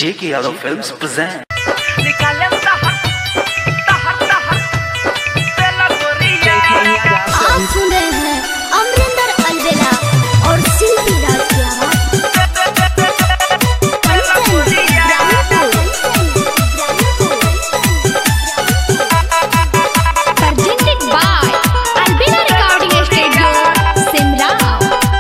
J.K. Yadav Films present. आप सुन रहे हैं अमरिंदर अलवेला और शिल्पी राज की आवाज presented by Albina Recording Studio, Simrao.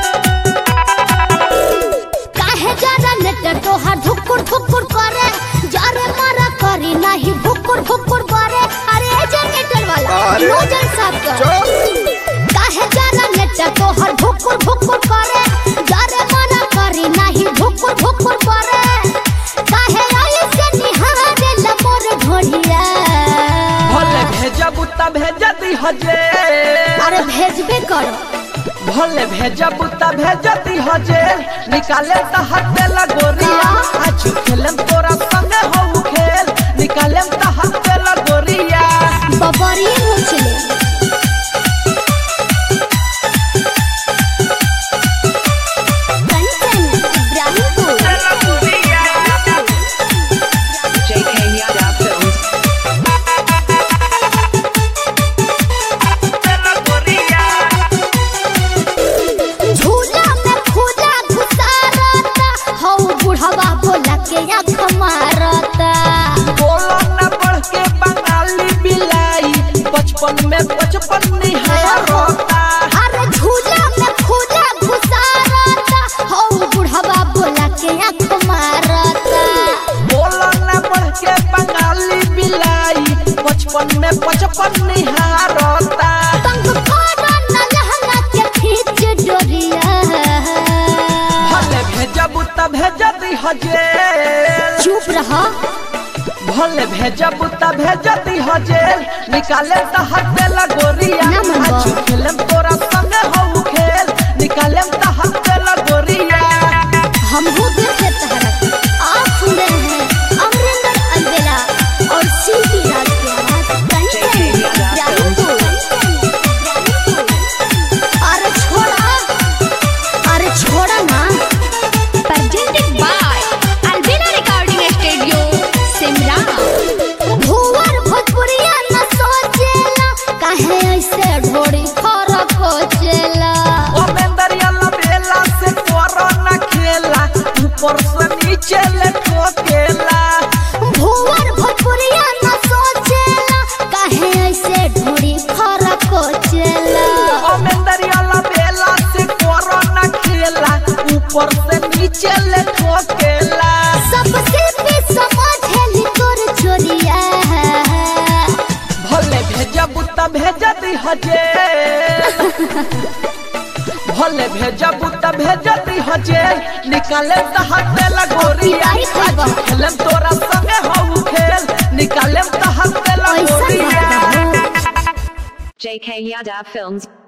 काहे जरा नेट तोहार धुकुर धुकुर करे जरे मारा करी नहीं भुकुर भुकुर करे अरे ए जनरेटर वाला अरे, नोजल साफ कर काहे जरा नेट तोहार भुकुर भुकुर करे जरे मारा करी नहीं भुकुर भुकुर करे काहे आई से निहारे लमोर ढोढ़िया भले भेजब त भेज दी हजे अरे भेजबे करो भले भेजब त भेज दी हजे निकाले त हटे लगोरिया आज खेलम तोरा संगे हो खेल निकाले त हटे लगोरिया बबरी मुचले कंचन इब्राहिमपुर झूला में खुदा घुसारता हौ बुढ़वा भोला के आँख मारता बोलो न बढ़ के बंगाली बिलाई बचपन में बचपन निहारता अरे झूला में खुदा घुसारता हौ बुढ़वा भोला के आँख मारता बोलो न बढ़ के बंगाली बिलाई बचपन में बचपन निहारता तंग करो न लहंगा के खींच डोरिया भले भेजब त भेज दी हजे चुप रहा भले भेजब त भेज दी हजे निकाले त हटे लगोरिया ना मनवा। आज खेलम तोरा संगे हो खेल निकाले त हटे लगोरिया हम वो देखे तहरक आप सुन रहे हैं अमरिंदर अलवेला और शिल्पी राज की आवाज कंचन इब्राहिमपुर अरे छोड़ा अरे छोड़ा ना Presented by Albina Recording Studio, Simrao. भुवर भोजपुरिया न सोचेला काहे ऐसे ढोड़ी फरक कोचेला ओ मेंदरिया लबेला से तोरा न खेला ऊपर से नीचे ले ठोकेला भुवर भोजपुरिया न सोचेला काहे ऐसे ढोड़ी फरक कोचेला ओ मेंदरिया लबेला से तोरा न खेला ऊपर से नीचे ले ठोकेला सबसे भी समझेली तोर चोरिया भले भेजब त भेज दी हजे भले भेजब त भेज दी हजे निकाले त हटे लगोरिया आई खैबा। आज खेलम तोरा संगे हो खेल निकाले त हटे ऐसा लगोरिया बात JK Yadav Films